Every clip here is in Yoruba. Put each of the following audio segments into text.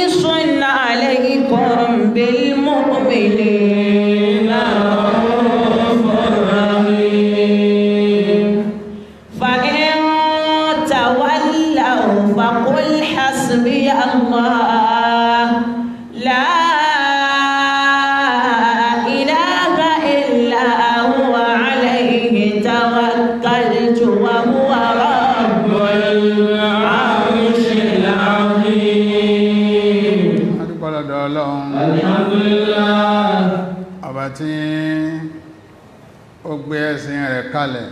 حريص عليكم بالمؤمنين رؤوف رحيم فإن تولوا فقل حسبي الله لا إله إلا هو عليه توكلت وهو رب العرش العظيم adúpọ̀lọ́dọ̀ ọlọ́run الحمد لله ọba tí ó gbé ẹ̀sìn rẹ̀ kalẹ̀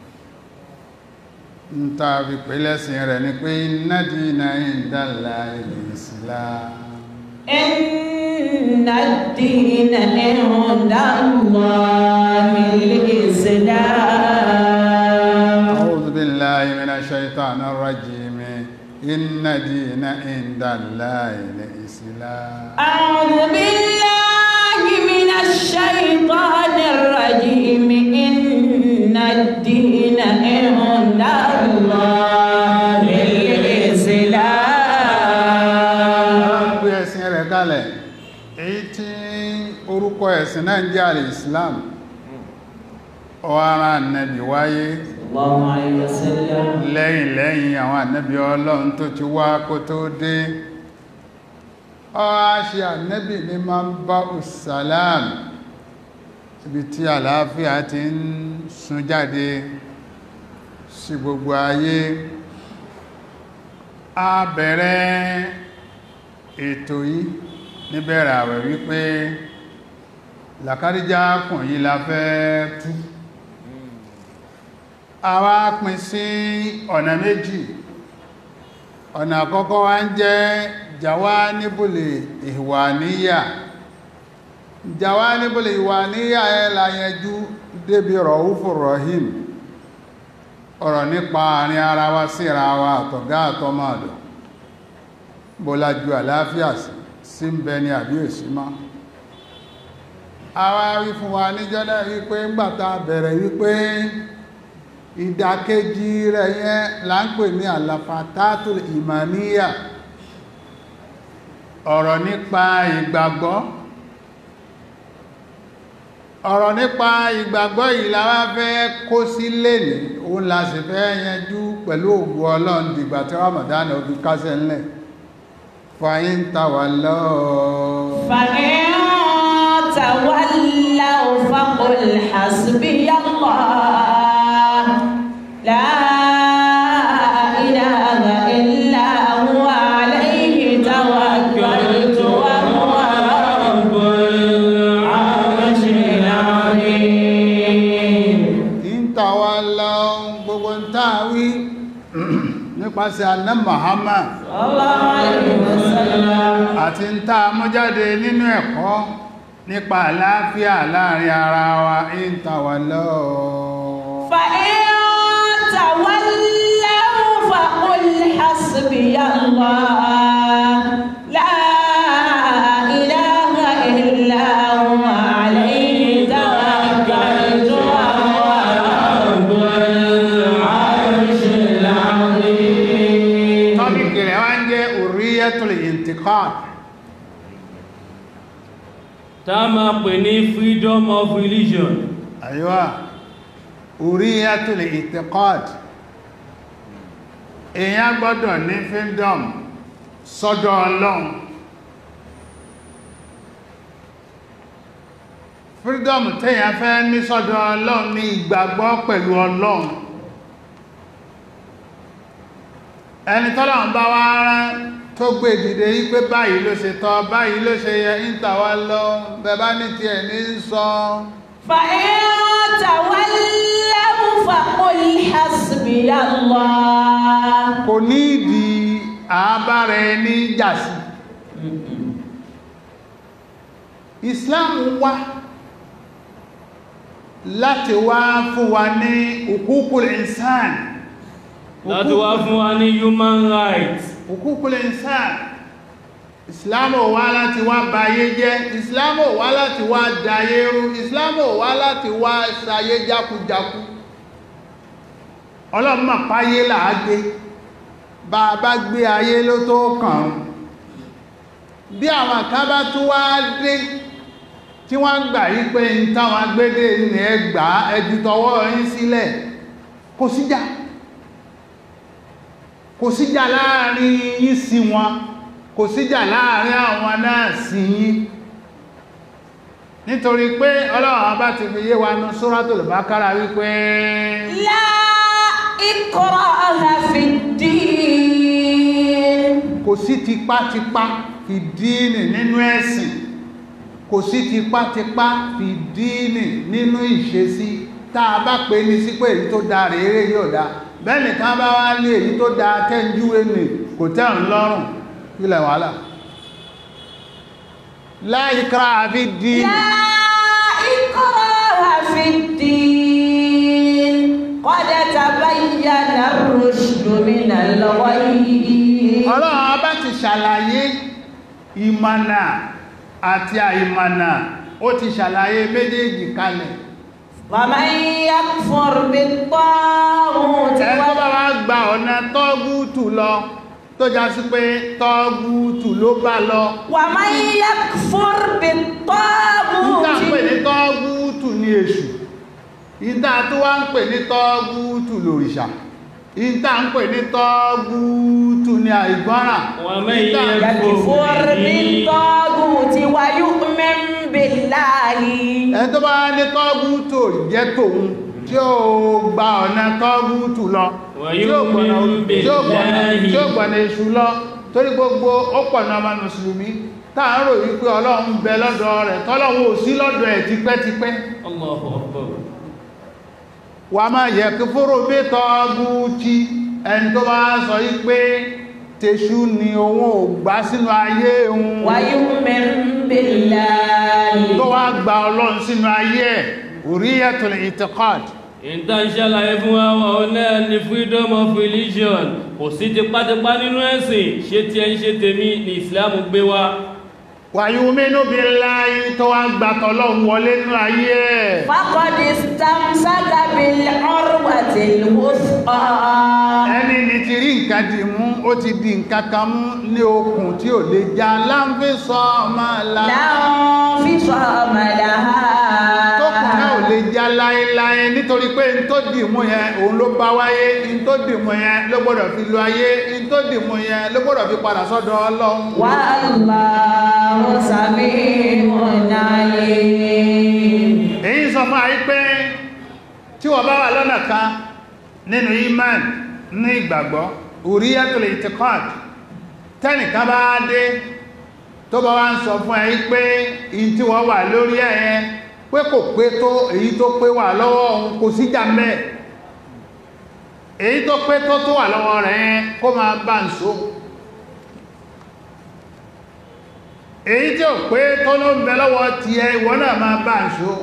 ń ta fi pè lẹ́sìn rẹ̀ ni pé inna dina indala al-Islam إن الدين عند الله الإسلام أعوذ بالله من الشيطان الرجيم إن دين عند الله الإسلام أعوذ بالله من الشيطان الرجيم إن الدين عند الله الإسلام gbé ẹ̀sìn rẹ̀ kalẹ̀ èyí tí orúkọ ẹ̀sìn náà jẹ́ al-Islam ọ̀hárá nẹ́bí wáyé الله عليه وسلم lẹ́yìn lẹ́yìn àwọn ànẹ́bí ọlọ́run tó ti wá kó tó dé ọ́á ṣe ànẹ́bí ní ma ń bá ùsàlám ibi tí àlàáfíà ti ń sun jáde sí gbogbo ayé a bẹ̀rẹ̀ ètò yìí níbẹ̀rẹ̀ àwẹ̀ wípé làkàríjá kùn yí la fẹ́ tú àwa pín sí ọ̀nà méjì ọ̀nà àkọ́kọ́ wá ń jẹ́ jawanibule ìwàníyà jawanibule ìwàníyà ẹ láyẹjú débi rọ̀húfù rọ̀hìm ọ̀rọ̀ nípa àrin ara wa síra wa àtọ̀gá àtọmọ̀dọ̀ bọ́lájú àláfíà sí sí ń bẹ ní àbí èsì mọ́ àwa wí fún wa níjọ́ náà wípé ńgbàtà bẹ̀rẹ̀ wípé ìdàkejì rẹ̀ yẹn là ń pè ní àlàfàtàtùl ìmàníyà ọ̀rọ̀ nípa ìgbàgbọ́ ọ̀rọ̀ nípa ìgbàgbọ́ yìí la wá fẹ́ kó sí lèní òun la sì fẹ́ yanjú pẹ̀lú ògùn ọlọ́run dìgbà tí Ramadan ó fi kásẹ̀ ńlẹ̀ fàyín tàwà lọ́ọ̀ فإن تولوا فقل حسبي الله لا إله إلا هو عليه توكلت وهو رب العرش العظيم ìntàwà lọ́ọ̀ gbogbo ń tàwí nípasẹ̀ anna Muhammad الله عليه وسلم àti ń tàà mú jáde nínú ẹ̀kọ́ nípa àlàáfíà láàrin ara wa ìntàwà lọ́ọ̀ فإن تولوا فقل حسبي الله لا إله إلا هو عليه توكلت وهو رب العرش العظيم tọ́bíkì rẹ̀ wá ń jẹ́ uriyatul intiqad tá a máa pè ní freedom of religion àyíwá uriyatul intiqad èyàn gbọ́dọ̀ ní freedom sọ́dọ̀ ọlọ́run freedom tẹ́yàn fẹ́ ní sọ́dọ̀ ọlọ́run ní ìgbàgbọ́ pẹ̀lú ọlọ́run ẹni tọ́lọ́run bá wá rán tó gbé dìde yí pé báyìí ló ṣe tọ́ báyìí ló ṣe yẹ ìntàwà lọ bẹ̀bá ní ti ẹ̀ ní sọ فإن تولوا فقل حسبي الله kò ní ìdí àbára ẹni jàsí Islam wá láti wá fún wa ní hukukul insan láti wá fún wa ní human rights hukukul insan Islam ò wá láti wá bayé jẹ́ Islam ò wá láti wá dayé rú Islam ò wá láti wá sayé jákujáku ọlọ́mọ páyé làágbé bá a bá gbé ayé ló tó kàn án bí àwọn kan bá tún wá dé tí wọ́n gbà yí pé ń táwọn agbédé ní ẹgbà ẹjú tọwọ́ yín sílẹ̀ kò síjà kò síjà láàrin yín sí wọn kò síjà láàrin àwọn náà sí yín nítorí pé ọlọ́run bá ti fi yé wa nú Suratul Baqara wípé لا إكراه في الدين kò sí tipátipá fi díìnì nínú ẹ̀sìn kò sí tipátipá fi díìnì nínú ìṣesí tá a bá pè ní sí pé èyí tó da rèére yóò da bẹ́ẹ̀ nìkan bá wá lé èyí tó da tẹ́júwé nì kò tẹ́ ń lọ́rùn ilẹ̀ wàhálà la ikraha fi díìnì لا إكراه في الدين قد تبين الرشد من الغي ọlọ́run bá ti ṣàlàyé ìmọ̀nà àti àìmọ̀nà ó ti ṣàlàyé méjèèjì kalẹ̀ ومن يكفر بالطاغوت ẹ̀kọ́ bá wá gba ọ̀nà tọ́gútù lọ tó já sí pé tọ́gútù ló bá lọ ومن يكفر ìta بالطاغوت ń pè ní tọ́gútù ní èṣù ìta tó wá ń pè ní tọ́gútù lòrìṣà ìta ń pè ní tọ́gútù ní àìgbọ́ràn ومن ìta يكفر بالطاغوت ويؤمن بالله ẹni tó bá ní tọ́gútù jẹ́ tòun tí ó gba ọ̀nà tọ́gútù lọ tí ó gbọ̀nà tí ó gbọ̀nà tí ó gbọ̀nà èṣù lọ torí gbogbo ó pọ̀nà ọmọ mùsùlùmí táà ń rò wípé ọlọ́run bẹ lọ́dọ̀ rẹ̀ tọ́lọ́run ò sí lọ́dọ̀ ẹ̀ tipẹ́tipẹ́ الله أكبر wà máa yẹ kí fóró bí tọ́gútì ẹni tó bá sọ wípé tèṣù ni òun ò gbá sínú ayé òun ويؤمن بالله tó wá gba ọlọ́run sínú ayé ẹ̀ uriyatul i'tiqad ìta ṣàlàyé fún wa wọn náà ni freedom of religion kò sí tipátipá nínú ẹ̀sìn ṣe tí ẹ ń ṣe tèmi ní Islam gbé wa wa yu'minu billahi tó wá gba tọ́lọ́run wọlé nínú ayé ẹ̀ فقد استمسك بالعروة الوثقى ẹni ní ti rí nǹkan dì mú ó ti di nǹkan kan mú ní okùn tí ò lè já láńfẹ́ sọ ọmọ la لا انفصام لها tókùn náà ò lè já láéláé nítorí pé n tó dì mú yẹn òun ló bá wáyé n tó dì mú yẹn ló gbọ́dọ̀ fi lo ayé n tó dì mú yẹn ló gbọ́dọ̀ fi padà sọ́dọ̀ ọlọ́run والله سميع عليم èyí sọ fún àyí pé tí wọ́n bá wà lọ́nà kan nínú iman ní ìgbàgbọ́ uriyatul i'tiqad tẹ́nìkan bá dé tó bá wá ń sọ fún àyí pé in tí wọ́n wà lórí ẹ̀yẹ pé kò pé tó èyí tó pé wà lọ́wọ́ òun kò sí jàmbẹ́ èyí tó pé tó tó wà lọ́wọ́ rẹ̀ yẹn kó máa bá ń so èyí tí ò pé tó ló ń bẹ lọ́wọ́ ti ẹ ìwọ náà máa bá ń so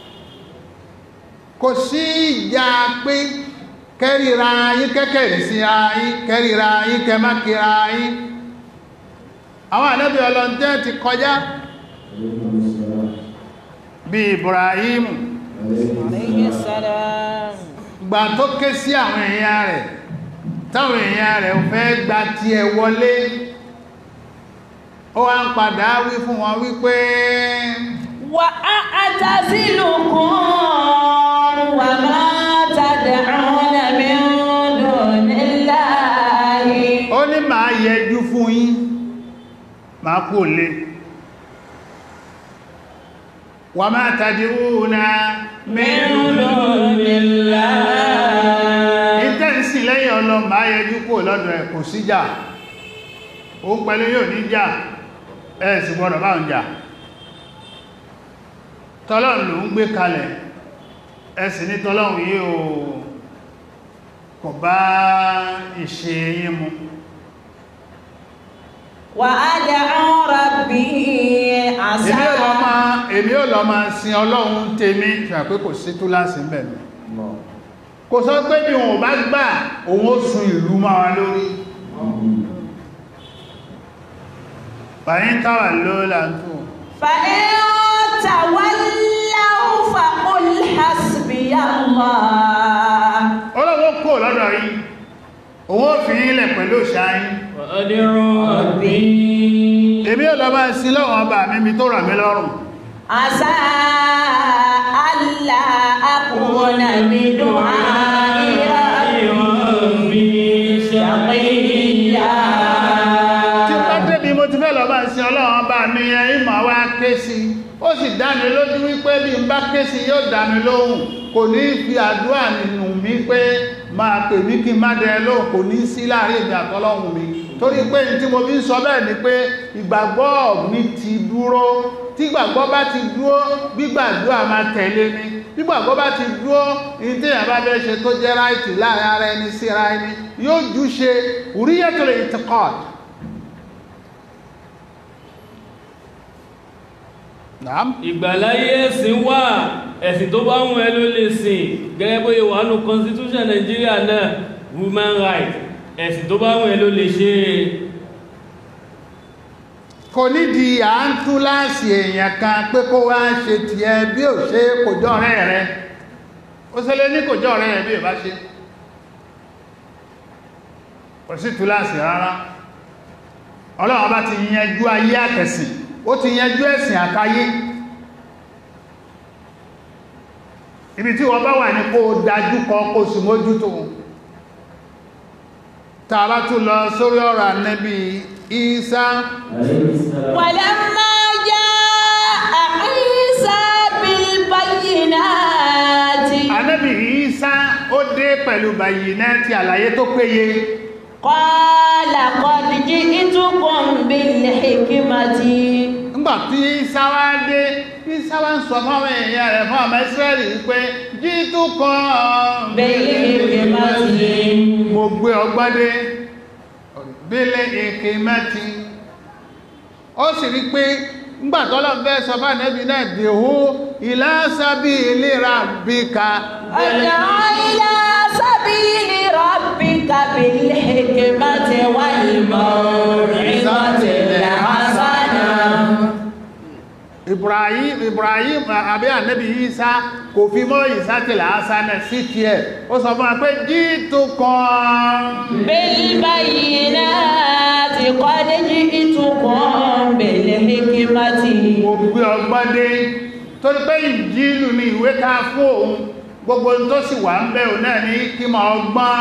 kò sí ìjà pé kẹ́rìíra yín kẹ́kẹ̀rì sí ayín kẹ́rìíra yín kẹmákìíra yín àwọn ànábì ọlọ́ntẹ́ ti kọjá bí Ibrahim عليه السلام gbà tó ké sí àwọn èèyàn rẹ̀ táwọn èèyàn rẹ̀ fẹ́ gba ti ẹ̀ wọlé ó wá ń padà wí fún wọn wípé وأعتزلكم وما تدعون من دون الله ó ní màá yẹjú fún yín màá kú lé wà máa tàdírúnà من دون الله ìtẹ́ǹsì lẹ́yìn ọlọ màá yẹjú kú lọ́dọ̀ ẹ̀ kò síjà ó pẹ̀lú yóò ní jà ẹ̀ sì gbọ́dọ̀ bá ń jà tọ́lọ́n ló ń gbé kalẹ̀ ẹ̀sì ní tọ́lọ́n yí o kò bá ìṣe yí mu وأدعو ربي èmi ò عسى lọ máa èmi ò lọ máa sin ọlọ́run tèmi ṣàpé pé kò sí túláàsì ń bẹ̀rẹ̀ kò sọ pé bí wọn ò bá gbà òun ó sun ìlú máa wá lórí fàyín táwà lóòlà ń tó فإن تولوا فقل حسبي الله ọlọ́wọ́ kò lọ́dọ̀ yìí òun ó fi ilẹ̀ pẹ̀lú ṣáyín وأدعو ربي èmi ò lọ máa sin lọ́wọ́n ọba mi mi tó rà mí lọ́rùn عسى ألا أكون بدعاء ربي شقيا tí bá débi mo ti fẹ́ lọ máa sin ọlọ́wọ́n ọba mi yẹn ìmọ̀ wá ké sí ó sì dá mi lójú wípé bí n bá ké sí yóò dá mi lóhùn kò ní fi àdúrà nínú mi pé máa pè mí kí n má dẹ lóhùn kò ní sí láàrin èmi àtọlọ́hùn mi torí pé ní tí mo fi ń sọ bẹ́ẹ̀ ni pé ìgbàgbọ́ mi ti dúró tí ìgbàgbọ́ bá ti dúró gbígbàdúrà máa tẹ̀lé ni gbígbàgbọ́ bá ti dúró ní tí èèyàn bá fẹ́ ṣe tó jẹ́ ráìtì láàrin ara ẹni síra ẹni yóò jú ṣe uriyatul i'tiqad Naam. ìgbàláyé ẹ̀sìn wà ẹ̀sìn tó bá wùn ẹ́ ló lè sìn gẹ́gẹ́ bóyá wà nù constitution Nigeria náà women rights ẹ̀sìn tó bá wùn ẹ́ ló lè ṣe kò nídìí à ń tú láàsì èèyàn kan pé kó wá ṣe ti ẹ bí ò ṣe kò jọ ọ̀rẹ́ rẹ ó ṣe lé ní kò jọ ọ̀rẹ́ rẹ bí ò bá ṣe kò sí tú láàsì rárá ọlọ́run bá ti yanjú ayé àtẹ̀sìn ó ti yanjú ẹ̀sìn àkáyé ibi tí wọ́n bá wà ní kó dájú kọ kó sì mójútó tààrà tún lọ sórí ọ̀rọ̀ Ànábì Ìsá ولما جاء عيسى بالبينات Ànábì Ìsá ó dé pẹ̀lú bàyínátì àlàyé tó péye قال قد جئتكم بالحكمة nígbà tí Ìsá wá dé Ìsá wá ń sọ fáwọn èèyàn rẹ̀ fún ọmọ Ísírẹ́lì pé jíìtú kan بالحكمة mo gbé ọgbọ́n dé bílẹ̀ èkè mẹ́tì ó sì rí pé ńgbà tọ́lọ̀ fẹ́ sọ fún Ànábì náà dèhó ila sabili rabbika ادع إلى سبيل ربك بالحكمة والموعظة الحسنة Ibrahim Ibrahim àbí Ànábì Ìsá kò fi mọ́ ìsátìlá asánà sí ti ẹ̀ ó sọ fún wa pé jíìtù kan بالبينات قد جئتكم بالحكمة mo gbé ọgbọ́n dé torí pé ìjìlù ni ìwé ká fún òun gbogbo ohun tó sì wà ń bẹ̀ òun náà ní kí ma ọgbọ́n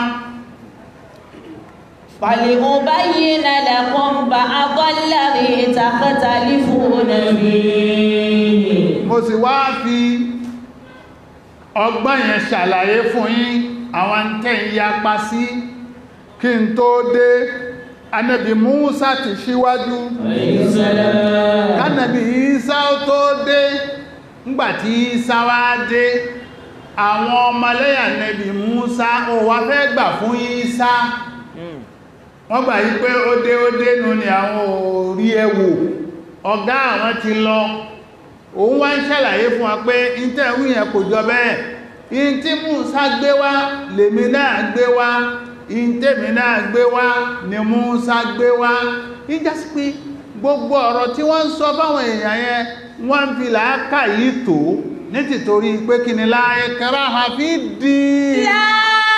فلأبين لكم بعض الذي تختلفون فيه mo sì wá fi ọgbọ́n yẹn ṣàlàyé fún yín àwọn tẹ́ ń yapa sí kí n tó dé Ànábì Músà ti ṣíwájú kánàbí Ìsá ó tó dé ńgbàtí Ìsá wá dé àwọn ọmọlẹ́yìn Ànábì Músà ó wá fẹ́ gbà fún Ìsá wọ́n gbà yí pé ó dé ó dé nù ní àwọn orí ẹwò ọ̀gá àwọn ti lọ òun wá ń ṣàlàyé fún wa pé ìtẹ̀wí yẹn kò jọ bẹ́ẹ̀ in tí Músà gbé wá lèmi náà gbé wá in tèmi náà gbé wá ni Músà gbé wá ìjà sí pé gbogbo ọ̀rọ̀ tí wọ́n ń sọ báwọn èèyàn yẹn wọ́n ń fi làákà yìí tó ní tìtorí pé kí ni láyé kẹrà àfi dì í لا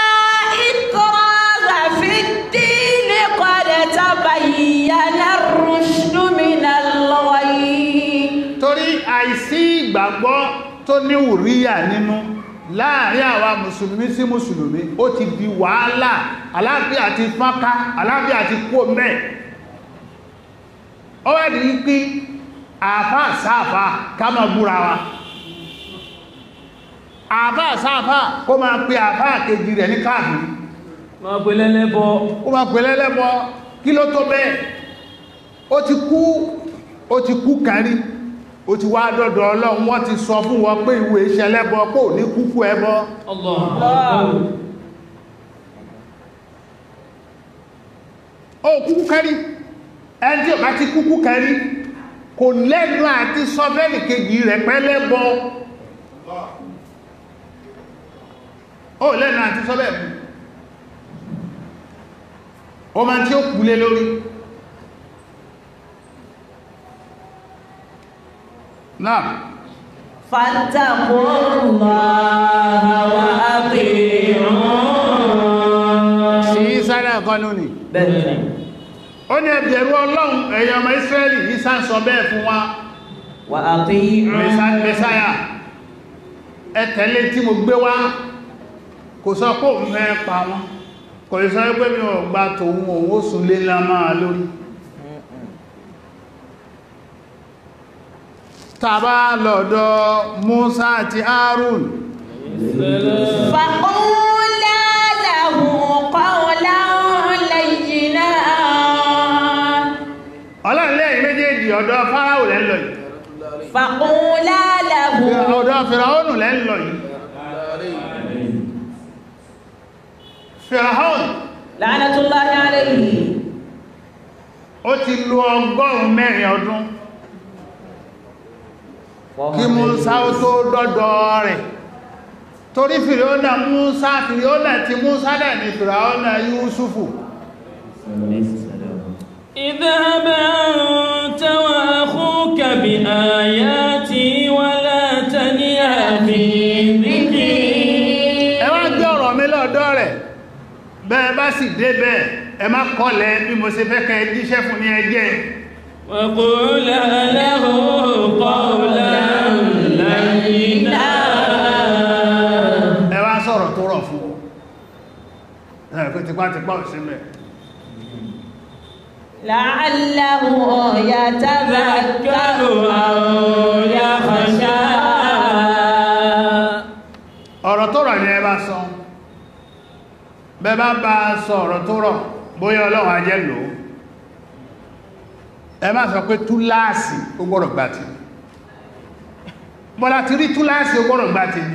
إكراه في الدين قد تبين الرشد من الغي torí àìsí ìgbàgbọ́ tó ní wùríyà nínú láàrin àwa mùsùlùmí sí mùsùlùmí ó ti di wàhálà aláàfíà ti fọ́nká aláàfíà ti kó mẹ́ ó wá di pé àfá sáàfá ká máa búra wa àfá sáàfá kó máa pe àfá kejì rẹ̀ ní káàkiri máa pè lẹ́lẹ́bọ ó máa pè lẹ́lẹ́bọ kí ló tó bẹ́ẹ̀ ó ti kú ó ti kú kárí ó ti wá dọ́dọ̀ ọlọ́run wọ́n ti sọ fún wọn pé ìwé iṣẹ́ lẹ́bọ kò ní kúkú ẹbọ Allah ó kúkú kárí ẹni tí ó bá ti kúkú kárí kò lẹ́nu àti sọ bẹ́ẹ̀lì kejì rẹ̀ pẹ́ lẹ́bọ ó lẹ́nu àti sọ bẹ́ẹ̀ mú ó máa tí ó kúlé lórí náà فاتقوا الله وأطيعون sí sára ẹ̀kọ́ lónìí bẹ́ẹ̀ni ó ní ẹ bẹ̀rù ọlọ́run ẹ̀yin ọmọ Ísírẹ́lì Ìsá ń sọ bẹ́ẹ̀ fún wa وأطيعوا mẹ́sáyà ẹ tẹ̀lé tí mo gbé wá kò sọ pé òun fẹ́ pa wọn kò sọ pé mi ò gba tòun òun ó sùn lé lámáà lórí tàbá lọ́dọ̀ Musa àti Harun فقولا له قولا لينا ọlọ́rìnlẹ́ méjèèjì ọ̀dọ̀ Fáráò lẹ́ ń lọ yìí فقولا له ọ̀dọ̀ Fìràhónù lẹ́ ń lọ yìí Fìràhónù لعنة الله عليه ó ti lo ọgọ́rùn mẹ́rin ọdún kí Musa ó tó dọ́dọ̀ rẹ̀ torí Fìràhónù Musa Fìràhónù ti Musa dẹ̀ ní Fìràhónù Yúsùfù اذهب أنت وأخوك بآياتي ولا تنيا في ذكري ẹ wá gbé ọ̀rọ̀ mi lọ́dọ̀ rẹ̀ bẹ́ẹ̀ bá sì dé bẹ́ẹ̀ ẹ má kọ́lẹ̀ bí mo ṣe fẹ́ kẹ́ jíṣẹ́ fún ní ẹjẹ́ وقولا له قولا لينا ẹ wá sọ̀rọ̀ tó rọ̀ fún ọ ẹ̀ kó tipátipá ò sí mẹ́ لعله يتذكر أو يخشى ọ̀rọ̀ tó rọ̀ ni ẹ bá sọ bẹ́ bá bá sọ ọ̀rọ̀ tó rọ̀ bóyá ọlọ́run ajẹ́ lò ó ẹ má sọ pé túláàsì ó gbọ́dọ̀ gbà tí bọ́lá ti rí túláàsì ó gbọ́dọ̀ gbà tí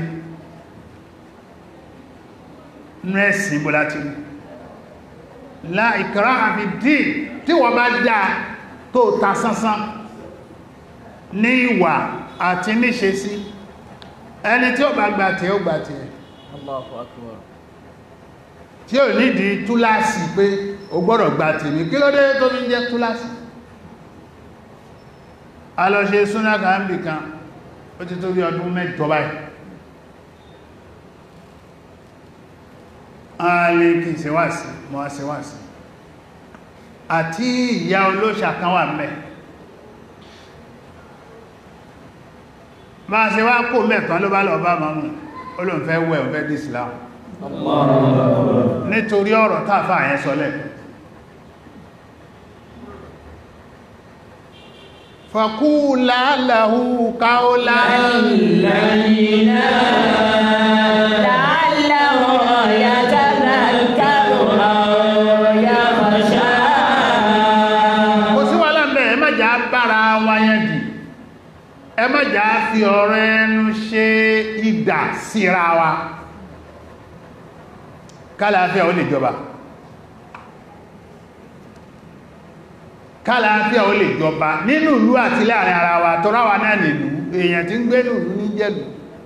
nẹ́ẹ̀sì bọ́lá ti rí la ikraha fi dín tí wọ́n bá dá tó ta sánsán ní ìwà àti níṣe sí ẹni tí ó bá gbà tí ó gbà tí ẹ̀ tí ò nídìí túláàsì pé o gbọ́dọ̀ gbà tí ní kí ló dé tó fi ń jẹ́ túláàsì a lọ ṣe súnà kàámbì kan ó ti tó bí ọdún mẹ́jọ báyìí a lè kí n ṣe wá sí mọ́ a ṣe wá sí àti ìyá olóṣà kan wà mẹ́ bá a ṣe wá kó mẹ́kan ló bá lọ bá mọ́mù olóǹfẹ́ wẹ̀ ọ̀fẹ́ dì Islam nítorí ọ̀rọ̀ tàfà yẹn sọlẹ̀ fàkúlà láhú káólà لينا لعله يتذكر أو يخشى kò sí wà lẹ́m̀bẹ̀ ẹ má jà bára wáyé dì ẹ má jà fi ọ̀rọ̀ ẹnu ṣe ìdà síra wa kálàáfíà ó lè jọba kálàáfíà ó lè jọba nínú ìlú àti láàrin ara wa tọ́rọ wa náà nìlú èèyàn tí ń gbé nìlú ní jẹ́lú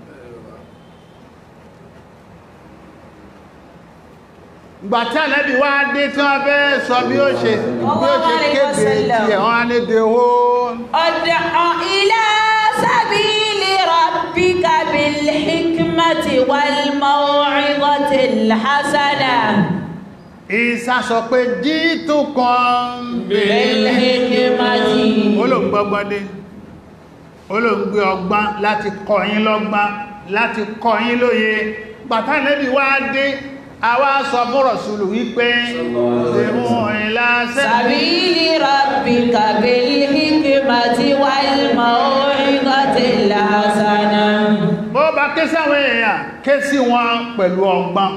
gbàtí àlẹ́bí wá dé tí wọ́n fẹ́ sọ bí ó ṣe bí ó ṣe kéde tí ẹ̀ wọ́n á ní de hó ادع إلى سبيل ربك بالحكمة والموعظة الحسنة Ìsá sọ pé jíìtù kan بالحكمة olóògbọ́gbọ́dé olóògbé ọgbọ́n láti kọ́ yín lọ́gbọ́n láti kọ́ yín lóye bàtà lẹ́bí wá dé àwa sọ fún Rọ̀súlù wípé tèmú ìlàsẹ́ سبيل ربك بالحكمة والموعظة الحسنة bó bá ké sáwọn èèyàn ké sí wọn pẹ̀lú ọgbọ́n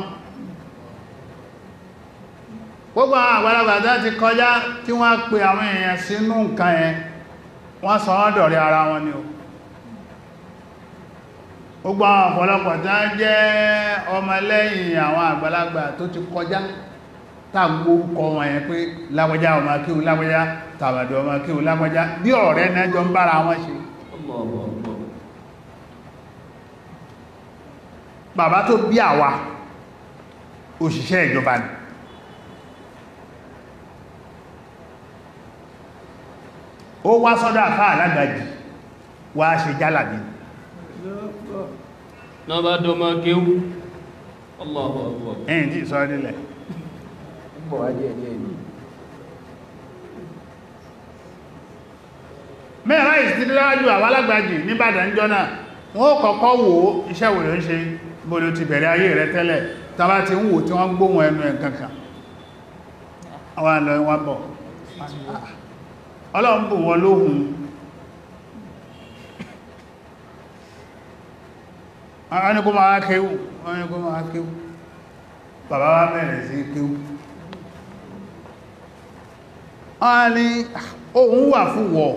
gbogbo àwọn àgbàlagbà tó ti kọjá tí wọ́n pe àwọn èèyàn sínú nǹkan yẹn wọ́n sọ wọ́n dọ̀rẹ́ ara wọn ni o gbogbo àwọn ọ̀pọ̀lọpọ̀ tó jẹ́ ọmọlẹ́yìn àwọn àgbàlagbà tó ti kọjá tàgbó kọ wọn yẹn pé lágbàjá ọmọ kíhù lágbàjá tàbàdì ọmọ kíhù lágbàjá bí ọ̀rẹ́ náà jọ ń bára wọn ṣe bàbá tó bí àwa òṣìṣẹ́ ìjọba ni ó wá sọ́dọ̀ àfá alágàjì wá ṣe jálàbí náà bá dọ́mọ kéwú Allahu Akbar ẹ̀yìn tí sọ nílẹ̀ mẹ́rin ìsìdílájú àwálágbàjì níbàdàn jọ náà wọ́n kọ́kọ́ wò ó iṣẹ́ wò ló ń ṣe bóòlù ti bẹ̀rẹ̀ ayé rẹ tẹ́lẹ̀ tàbá ti ń wò tí wọ́n gbóhùn ẹnu ẹ̀ kankan àwọn àlọ́ wọn bọ̀ ọlọ́run bù wọn lóhun wọ́n ní kó máa kéwú wọ́n ní kó máa kéwú bàbá wa bẹ̀rẹ̀ sí kéwú wọ́n ní ohun wà fún wọ̀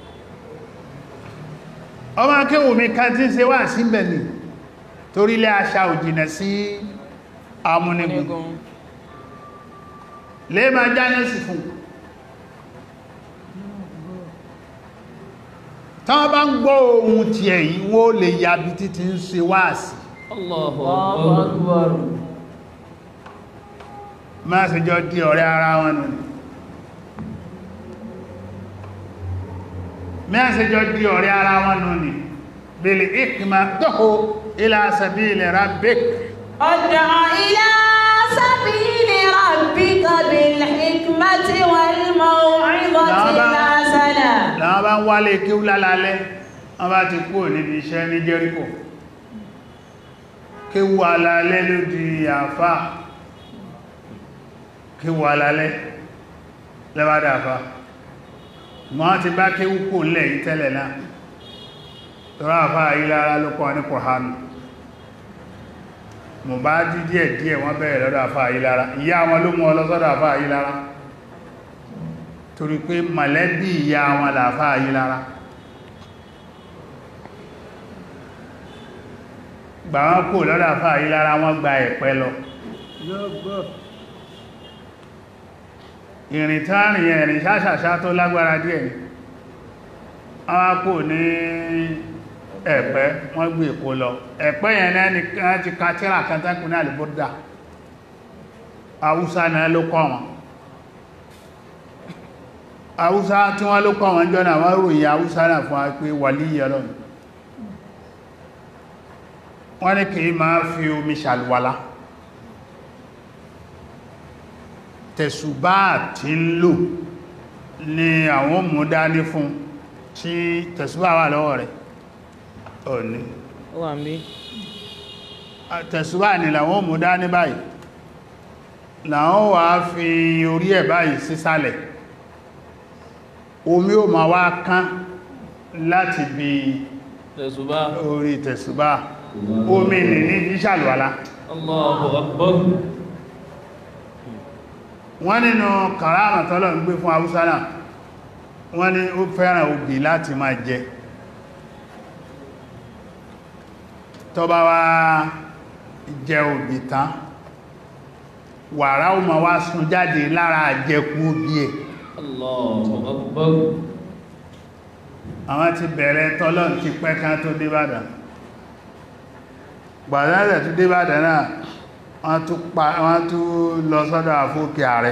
ọmọ akéwò mi ká tí ń ṣe wà sí bẹ̀lì torílẹ̀ àṣà òjìnà sí amúnigun lè máa jáná sí fún tán bá ń gbọ́ ohun tí ẹ̀yìn wó lè yàbí títí ń ṣe wá sí Allahu Allahu Akbar. Akbar. máa sì jọ di ọ̀rẹ́ ara wọn nù máa sì jọ di ọ̀rẹ́ ara wọn nù ní bil hikma du'u ila sabili rabbik ادع إلى سبيل ربك بالحكمة والموعظة الحسنة láwọn bá ń wálé kí ó lálálẹ́ wọ́n bá ti kúrò níbi iṣẹ́ ní Jẹ́ríkò kí wú alálẹ́ ló di àfá kí wú alálẹ́ lẹ́bàdà àfá wọ́n ti bá kí wú kò lẹ̀ yí tẹ́lẹ̀ náà tọ́rọ àfá ayílára ló kọ́ ní Kùránì mọ̀ bá dí díẹ̀ díẹ̀ wọ́n bẹ̀rẹ̀ lọ́dọ̀ àfá ayílára ìyá wọn ló mú ọ lọ sọ́dọ̀ àfá ayílára torí pé mọ̀lẹ́bí ìyá wọn làfá ayílára gbà wọ́n kò lọ́dọ̀ àfá ayílára wọ́n gba ẹ̀pẹ́ lọ ìrìn tánrìn ẹ̀rìn ṣáṣàṣá tó lágbára díẹ̀ ni wọ́n kò ní ẹ̀pẹ́ wọ́n gbé èkó lọ ẹ̀pẹ́ yẹn náà ni wọ́n ti ka tíra kẹtàkùn ní àlùbọ́dà haúsá náà ló kọ́ wọn haúsá tí wọ́n ló kọ́ wọn jọ́nà wọ́n ròyìn haúsá náà fún wa pé wàlíyà lọ́nà wọ́n ní kìí máa fi omi ṣàlùwàlá tẹ̀sùbá tí ń lò ní àwọn mú dání fún tí tẹ̀sùbá wà lọ́wọ́ rẹ̀ òní Ó wà ń bí. tẹ̀sùbá ní làwọn mú dání báyìí làwọn wà fi orí ẹ̀ báyìí sísàlẹ̀ omi ó ma wá kán láti bí Tẹ̀sùbá. orí tẹ̀sùbá omi nì ní ìṣàlùwàlá Allahu Akbar. wọ́n nínú kàráàmà tọ́lọ̀ ń gbé fún Haúsá náà wọ́n ní ó fẹ́ràn obì láti máa jẹ tó bá wá jẹ obì tán wàrà ó ma wá sun jáde lára àjẹkù obì ẹ̀ Allahu Akbar. àwọn ti bẹ̀rẹ̀ tọ́lọ̀ ti pẹ́ ká tó débàdàn gbàdánlẹ̀ tó débàdàn náà wọ́n tún pa wọ́n tún lọ sọ́dọ̀ àfókè ààrẹ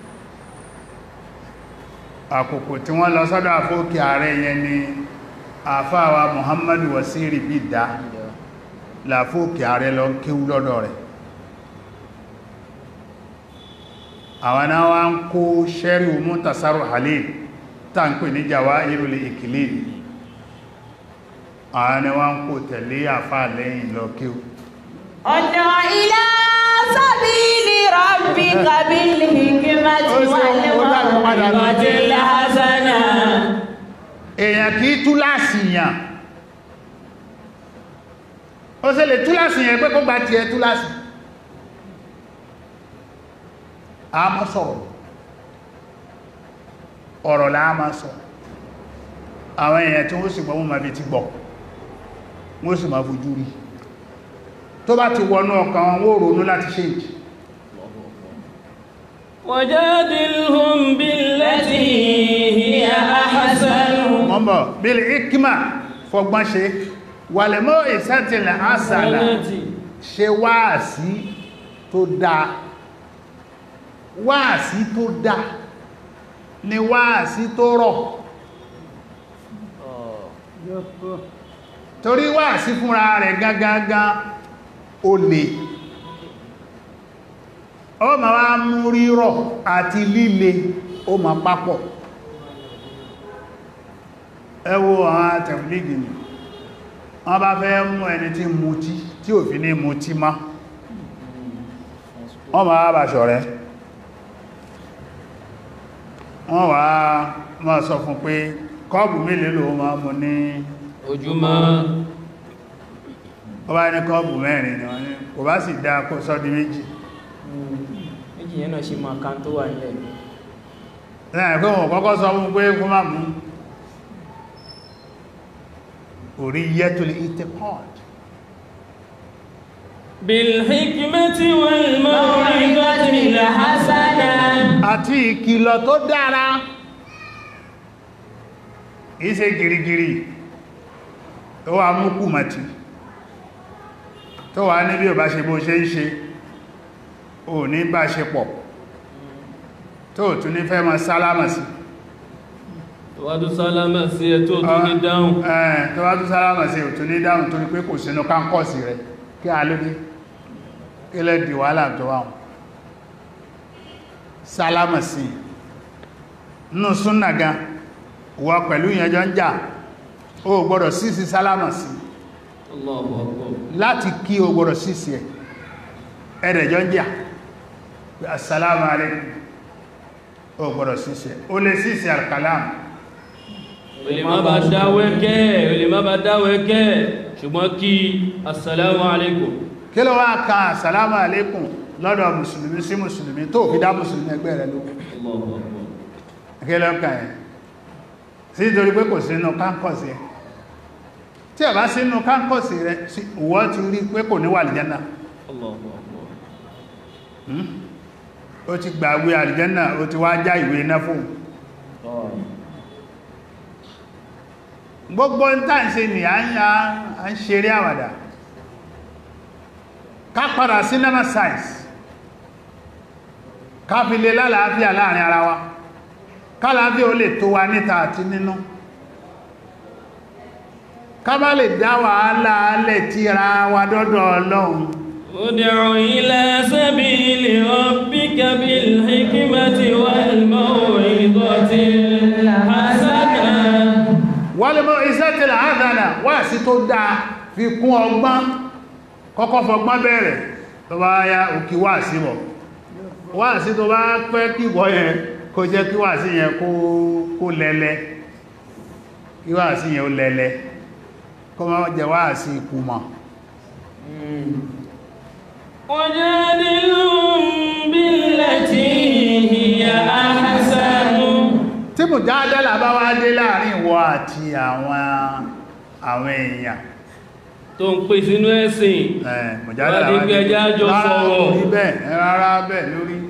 àkókò tí wọ́n lọ sọ́dọ̀ àfókè ààrẹ yẹn ni àfáàwà Muhammadu Wasiri bí dá làfókè ààrẹ lọ kíwú lọ́dọ̀ rẹ̀ àwọn náà wá ń kó sẹ́rí mú tasaru halil tá ń pè ní Jawahirul Iklil àwọn ni wọ́n ń kó tẹ̀lé àfáà lẹ́yìn lọ kíwú ادع إلى سبيل ربك بالحكمة والموعظة الحسنة èèyàn kìí túláàsì yàn ó ṣe lè túláàsì yàn pé kó gba ti ẹ túláàsì a mọ́ sọ̀rọ̀ ọ̀rọ̀ láà máa sọ àwọn èèyàn tí wọ́n sì gbọ́ wọ́n máa fi ti gbọ́ wọ́n sì máa fojú rí tó bá ti wọnú ọkàn wọn wó ronú láti ṣe ìjì وجادلهم بالتي هي أحسن mọ́mọ̀ bíl ikima fọgbọ́n ṣe wàlẹ̀mọ́ ìsẹ́tìlẹ̀ àṣàlà ṣe wáàsí tó dáa wáàsí tó dáa ni wáàsí tó rọ̀ torí wáàsí fúnra rẹ̀ gágágá ó lè ó ma wá mú rírọ̀ àti líle ó ma papọ̀ ẹ wo àwọn tẹ̀blígì ni wọ́n bá fẹ́ mú ẹni tí mutí tí ò fi ní mutí má wọ́n máa bá ṣọ̀rẹ́ wọ́n wá máa sọ fún pé kọ́ọ̀bù mélòó ló máa mú ní ojúmọ́ ó bá ní kọ́ọ̀bù mẹ́rin ni wọ́n ní kò bá sì dá kó sọ́dí méjì méjì yẹn náà ṣe máa kan tó wà nílẹ̀ lẹ́yìn pé wọ́n kọ́kọ́ sọ fún pé kó má mú orí yẹ́ tó lè ìtẹ́ pọ́ọ̀d بالحكمة والموعظة الحسنة àti ìkìlọ̀ tó dára ìṣe gìrìgìrì tó wà mú kùmọ̀tí tó wà ní bí ò bá ṣe bó ṣe ń ṣe ò ní bá ṣe pọ̀ tó tún ní fẹ́ mọ́ sálámà sí tọwádú sálámà sí ẹ tó tó ní dáhùn ẹ̀ tó wá tún sálámà sí ò tún ní dáhùn torí pé kò sínú káńkọ́sì rẹ̀ kí a lóde kí lẹ́ di wàhálà tó wà wọn sálámà sí nínú súnnà gan wọ pẹ̀lú ìyẹjọ́ ń jà ó gbọ́dọ̀ sísí sálámà sí Allahu Akbar láti kí o gbọ́dọ̀ sísí ẹ̀ ẹ̀rẹ̀jọ́ ń jà pé assalamu alaikum ó gbọ́dọ̀ sísí ẹ̀ ó lè sísí alkalam o lè má bá dáwẹ́kẹ́ o lè má bá dáwẹ́kẹ́ ṣùgbọ́n kí assalamu alaikum kí ló wá ka assalamu alaikum lọ́dọ̀ mùsùlùmí sí mùsùlùmí tó fi dá mùsùlùmí ẹgbẹ́ rẹ̀ lókun Allahu Akbar akẹ́lẹ́ọ̀kà ẹ̀ sí torí pé kò sínú káńkọ̀sì ẹ̀ tí a bá sínú káńkọ̀sì rẹ̀ sí ìwọ ti rí pé kò ní wà àlìjánà Allahu Akbar ó ti gbàgbé àlìjánà ó ti wá já ìwé iná fún gbogbo ń tàà ń ṣe ní à ń ya à ń ṣeré àwàdà ká padà cinema science ká fi lè lálàáfíà láàrin ara wa kálàáfíà ó lè tó wa níta àti nínú ká bá lè dá wàhálà alẹ̀ tíra wa dọ́dọ̀ ọlọ́run ادع إلى سبيل ربك بالحكمة والموعظة الحسنة wọ́lẹ̀mọ́ iṣẹ́ tí láàdánà wà sí tó dáa fi kún ọgbọ́n kọ́kọ́ fọgbọ́n bẹ̀rẹ̀ tó bá yá òkí wà sí bọ̀ wà sí tó bá pẹ́ kí wọ́ yẹn kó jẹ́ kí wà sí yẹn kó lẹ́lẹ́ kí wà sí yẹn ó lẹ́lẹ́ kó má jẹ wà sí ìkùmọ̀ وجادلهم بالتي هي أحسن tí mù dáadáa bá wá dé láàrin ìwọ àti àwọn àwọn èèyàn tó ń pè sínú ẹ̀sìn ẹ̀ mùjádàlá Wá di pé ẹjá jọ rárá sọ̀rọ̀. orí bẹ́ẹ̀ rárá bẹ́ẹ̀ lórí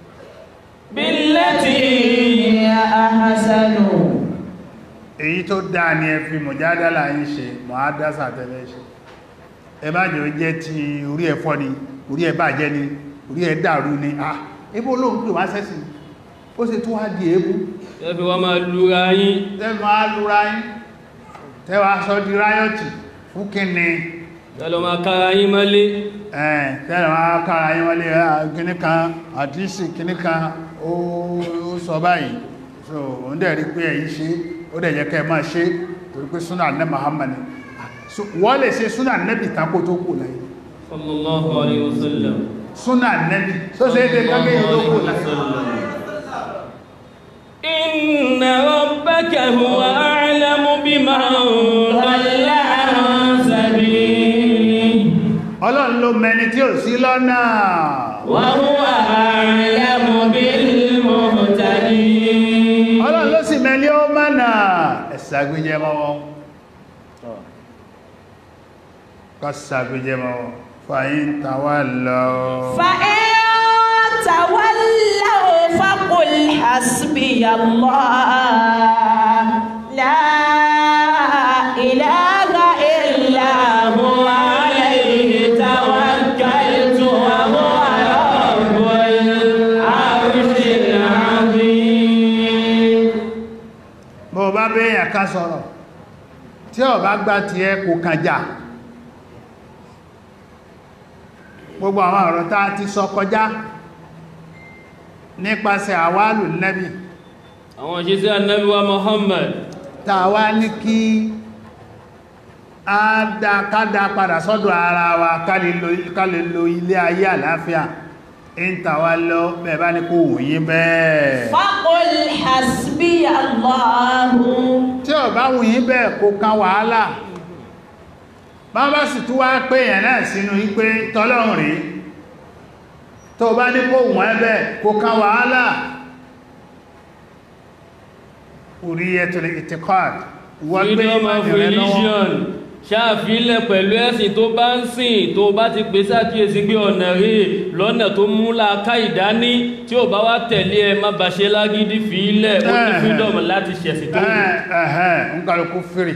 بالتي هي أحسن èyí tó dáa ni ẹ fi mùjádàlá yìí ṣe mọ̀ádásà tẹ́lẹ̀ ṣe ẹ bá jẹ́ ó jẹ́ ti orí ẹ fọ́ ni orí ẹ bàjẹ́ ni orí ẹ dàrú ni ah ebó olóhun pè wá sẹ́sìn ó sì tún wá di èébú ẹbí wọ́n máa lúra yín tẹ́fì máa lúra yín tẹ́wà sọ di ráyọ̀tì fún kíni tẹ́lọ máa kára yín mọ́lé ẹ̀ tẹ́lẹ̀ máa kára yín wọlé kíní kan àdísì kíní kan ó ó sọ báyìí so òun dẹ̀ rí pé ẹ̀yí ṣe ó dẹ̀ jẹ́ kẹ́ máa ṣe torí pé súnà nẹ́ Muhammad ni So, wọ́n lè ṣe súnà nẹ́bì tako tó kù láyé sallallahu alayhi wa sallam súnà nẹ́bì tó ṣe é dé kágé yìí tó kù láyé إن ربك هو أعلم بمن ضل عن سبيله ọlọ́run ló mẹni tí ò sí lọ́nà وهو أعلم بالمهتدين ọlọ́run ló sì mẹni ó mọ́nà ẹ̀sàgbéjẹ mọ́wọ́ kọ́ sàgbéjẹ mọ́wọ́ fàyín tàwà lọ فإن تولوا فقل حسبي الله لا إله إلا هو عليه توكلت وهو رب العرش العظيم bó bá bẹ́yàn ká sọ̀rọ̀ tí ó bá gbá ti ẹ kò kànjà gbogbo àwọn ọ̀rọ̀ tá a ti sọ kọjá nípasẹ̀ àwálù nẹ́bì àwọn òṣìṣẹ́ Ànábì wa Muhammad tàwa ní kí a dá kádá padà sọ́dọ̀ ara wa ká lè lo- ká lè lo ilé ayé àlàáfíà ń tàwa lọ bẹ̀bá ní kò wòye bẹ́ẹ̀ فقل حسبي الله tí ó bá wòye bẹ́ẹ̀ kò kan wàhálà bá bá sì tún wá pé èèyàn náà sínú wípé tọ́lọ́run rí tó bá ní kò wọ́n ẹbẹ̀ kò kan wàhálà uriyatul itiqad wọ́n gbé freedom of ìmọ̀ rẹ lọ́wọ́ religion ṣáàfilẹ̀ pẹ̀lú ẹ̀sìn tó bá ń sìn tó bá ti pè sákìyèsí pé ọ̀nà rí lọ́nà tó mú láàká ìdání tí ó bá wá tẹ̀lé ẹ má bàṣẹ lágídí fi ilẹ̀ ó ní Ẹ̀hẹ̀. freedom láti ṣẹ̀sìn tó wù ẹ̀hẹ́n ń kàrùkú fèrè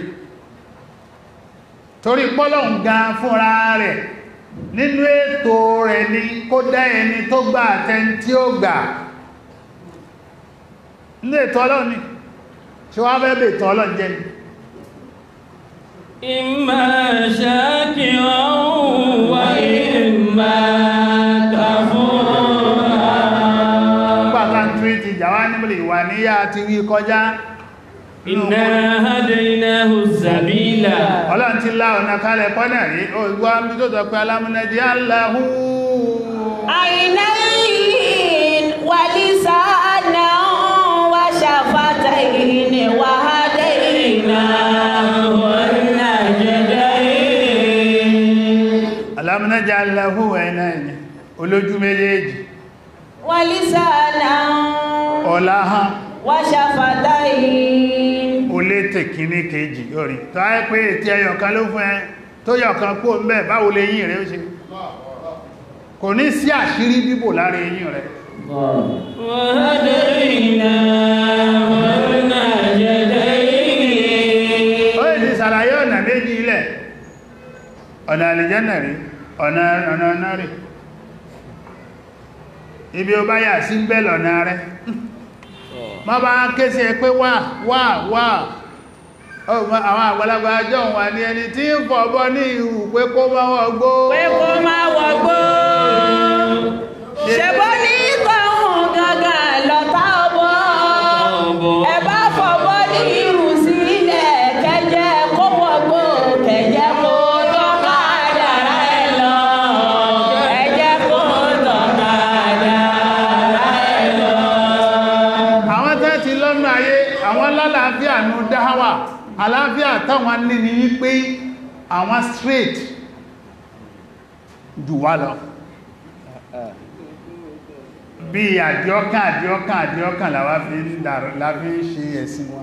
torí pọ́lọ̀n gan fúnra rẹ̀ nínú ètò rẹ̀ ni kó dá ẹni tó gbà àtẹni tí ó gbà ní ètò ọlọ́run ni ṣe wá fẹ́ bè ètò ọlọ́run jẹ́ ni imma shakiran wa imma kafura pàtàkì tí ti jàwá níbìlì ìwà níyà ti wí kọjá inna hadaynahu sabila ọlọ́run ti lá ọ̀nà kalẹ̀ pọ́nà rí ògbà mi tó tọ́ pé alámúnẹ́dí aláhú عينين ولسانا وشفتين وهديناه النجدين alámúnẹ́dí aláhú ẹ̀nà ẹ̀ni olójú méjèèjì ولسانا ọ̀láhán وشفتين ó lé tèkíní kejì orí tó á pé ètí ẹyọ̀kan ló fún ẹ tó yọ̀kan kó ń bẹ́ báwo lè yìn rẹ̀ ó ṣe kò ní sí àṣírí bíbò lára eyín rẹ̀ وهديناه النجدين ó lè ti sàlàyé ọ̀nà méjì ilẹ̀ ọ̀nà àlìjẹ́nà rí ọ̀nà ọ̀nà ọ̀nà rí ibi ó bá yà sí ń bẹ́ lọ̀nà rẹ̀ má bá ń ké sí ẹ pé wà wà wà ọmọ àwọn àgbàlagbà ajọ́ wà ní ẹni tí ń fọ̀bọ́ ní ìhù pé kó má wọ́n gbó pé kó má wọgbó ṣebó ní tọ̀hún gangan lọ́tà ọbọ̀ ẹ bá fọwọ́ ní irú sílẹ̀ kẹjẹ kó wọgbó kẹjẹ kó tọ́ka dára ẹ lọ kẹjẹ kó tọ́ka dára ẹ lọ. àwọn tẹ́ ti lọ́nà ayé àwọn lálàáfíà ní dáhàwà àláfíà táwọn ní ní wípé àwọn straight jù wá lọ bí àdíọ́kàn àdíọ́kàn àdíọ́kàn làwá fi ń dàrú láfí ń ṣe ẹ̀sìn wa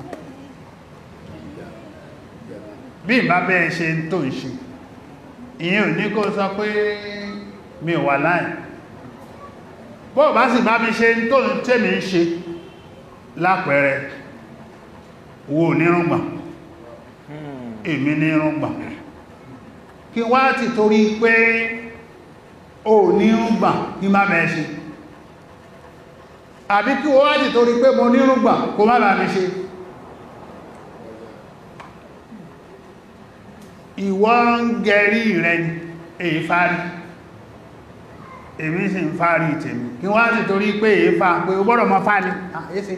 bí ìbá bẹ́ẹ̀ ṣe ń tó ń ṣe ìyẹn ò ní kó sọ pé mi ò wà láì bọ́ọ̀ bá sì bá mi ṣe ń tó ń tèmi ń ṣe lápẹẹrẹ wo nírùngbà èmi nírùngbà kí wá ti torí pé o nírùngbà kí má bẹ́ẹ̀ ṣe àbí kí wá ti torí pé mo nírùngbà kó má bá mi ṣe ìwọ ń gẹ̀rí rẹ ni èyí fárí èmi sì ń fárí tèmi kí wá ti torí pé èyí fá pé o gbọ́dọ̀ mọ́ fárí àyíṣe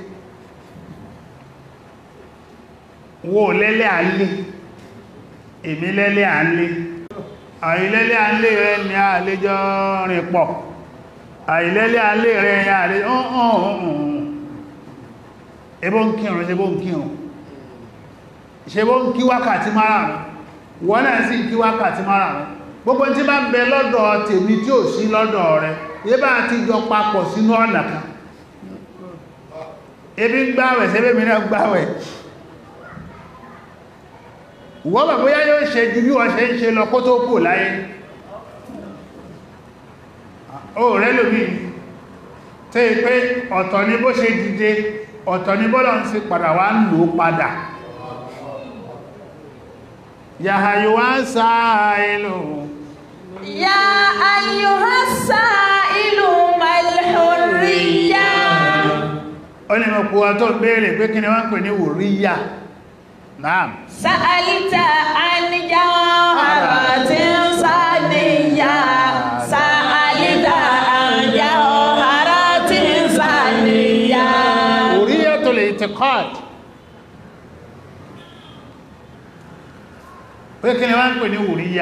wo lẹ́lẹ́ àlé èmi lẹ́lẹ́ àlé àìlẹ́lẹ́ àlé rẹ ni àlejò rìn pọ̀ àìlẹ́lẹ́ àlé rẹ ni àlejò ọ̀hún ẹbọ́ ń kírun ṣe bó ń kírun ṣe bó ń kí wákàtí márùn-ún wọ́n náà sì kí wákàtí márùn-ún gbogbo tí bá ń bẹ lọ́dọ̀ tèmi tí ò sí lọ́dọ̀ rẹ yé bá ti jọ papọ̀ sínú ọ̀nà kan ebi ń gbáwẹ̀ sẹ́bẹ̀ mi náà gbáwẹ̀ wọ́n bà bóyá yóò ṣe ju bí wọ́n ṣe ń ṣe lọ kó tó kù láyé ó rẹ̀ lómi tẹ́ pé ọ̀tọ̀ ni bó ṣe dìde ọ̀tọ̀ ni bọ́lọ̀ ń sí padà wá ń lò padà yàhàyò wá ń sáà ìlú يا أيها السائل ما الحرية ó ní mọ̀ púpọ̀ tó béèrè pé kí ni wọ́n ń pè ní wòríyà náà سألت عن جوهرة ثانية سألت عن جوهرة ثانية wòríyà tó lè ti kọ́t pé kí ni wọ́n ń pè ní wùríyà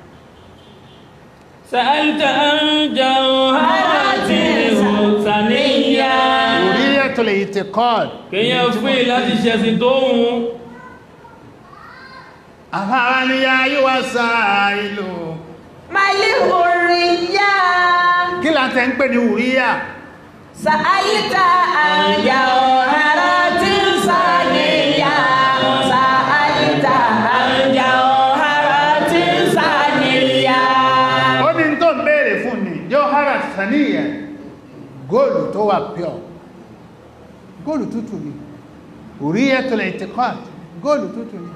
سألت عن جوهرة ثنية wùríyà tó lè ti kọ́ọ̀d kéèyàn fún láti ṣẹ̀sìn tó hùn àfáà ni ya yíwá sáà ìlú Malihuriya. kí là ń tẹ́ ń pè ní wùríyà Sa'alta an jawharatin saniya. Sa'alta an jawharatin saniya. ó ní tó ń béèrè fún ní jọ́hárà sàníyàn góòlù tó wà pure góòlù tútù ni wùríyà tó lè ti kọ́ọ̀d góòlù tútù ni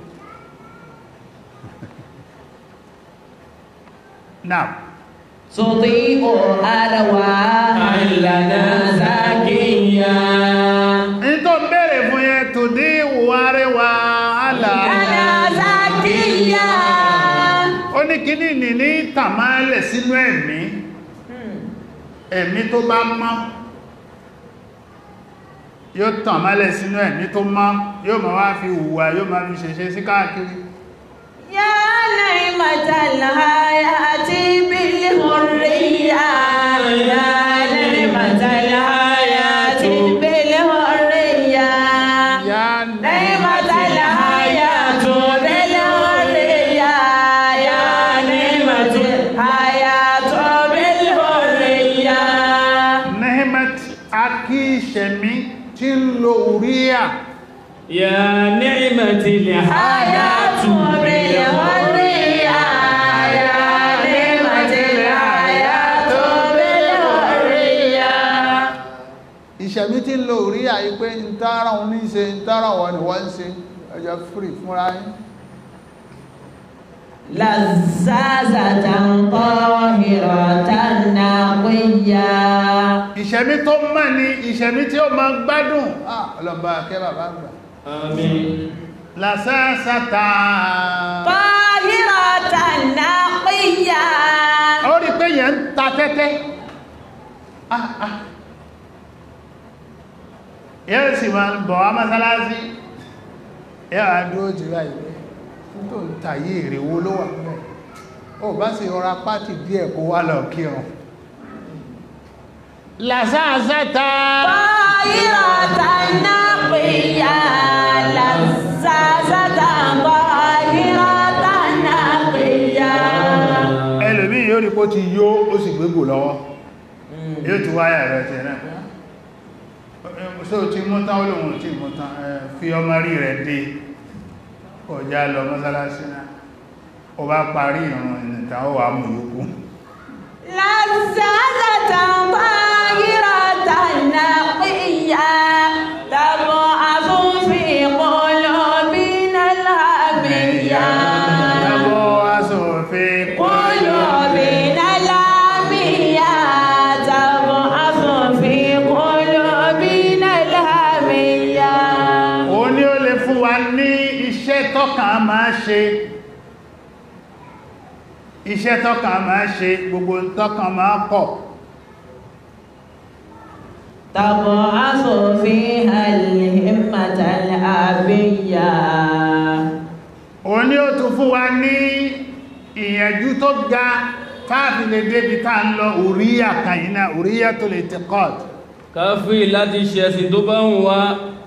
now تضيء أرواحا لنا زكيا ní tó ń béèrè fún yẹn tó dé ìwárẹwà àlàáfíà لنا زكيا ó ní kíní ní ní tàmálẹ̀ sínú ẹ̀mí ẹ̀mí tó bá mọ́ yóò tàmálẹ̀ sínú ẹ̀mí tó mọ́ yóò máa wá fi hùwà yóò máa fi ṣẹ̀ṣẹ̀ sí káàkiri يا نعمة الحياة بالحرية يا نعمة الحياة بالحرية yá نعمة الحياة بالحرية يا نعمة الحياة بالحرية nehmet akíṣẹ̀mí tí ń lo oríyà يا نعمة الحياة بالحرية يا نعمة الحياة بالحرية ìṣẹ̀mí tí ń lo oríyà yí pé ń tààrà wọn ní ṣe ń tààrà wọn ni wọ́n ń ṣe ẹjọ́ fìrì fúnra yín لزازة طاهرة نقية ìṣẹ̀mí tó mọ́ ni ìṣẹ̀mí tí ó máa gbádùn ah ọlọ́mbà akẹ́ bàbá àgbà آمين lásásátà طاهرة نقية ó rí pé yẹn ń ta tẹ́tẹ́ ah ah yẹ́ sì máa ń bọ̀ wá mọ́sálásí yẹ́ wà dúró jù láì pé tó ń tàyé èrè wo ló wà mẹ́ ó bá sì rọra pátì díẹ̀ kó wá lọ kírun lásásátà طاهرة نقية لزازة طاهرة نقية ẹlòmí yóò rí pó ti yó ó sì gbégbò lọ́wọ́ yóò ti wáyà rẹ̀ tẹ̀ náà ṣó ti mú tán olóhun tí mú tán ẹ, fi ọmọ rí rẹ̀ dé ọjá lọ mọ́sálásí náà ó bá parí ìrun ìnìta ó wà mú yókù لزازة طاهرة نقية تبعث في قلوبنا الهمية Ẹbọ́ aṣòfin قلوبنا الهمية تبعث في قلوبنا الهمية ó ní ó lè fún wa ní iṣẹ́ tọ́kàn máa ṣe iṣẹ́ tọ́kàn máa ṣe gbogbo tọ́kàn máa kọ̀ تبعث فيها الهمة الأبية ó ní ó tún fún wa ní ìyànjú tó ga káàfi lè débi tá ń lọ òríyà kàyínà òríyà tó lè ti kọ́t káfí láti ṣẹ̀sìn tó bá ń wá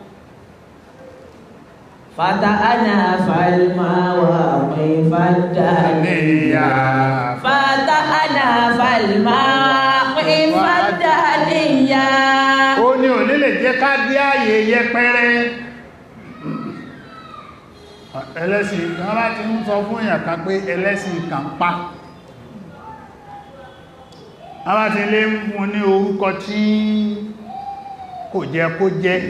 فتأنا فالمواقف الدهنية فتأنا فالمواقف الدهنية ó ní ò nílè jẹ́ ká dí ààyè yẹpẹrẹ ẹlẹ́sìn kan láti ń sọ fún èèyàn kan pé ẹlẹ́sìn kan pa a bá ti lé mú ní orúkọ tí kò jẹ́ kó jẹ́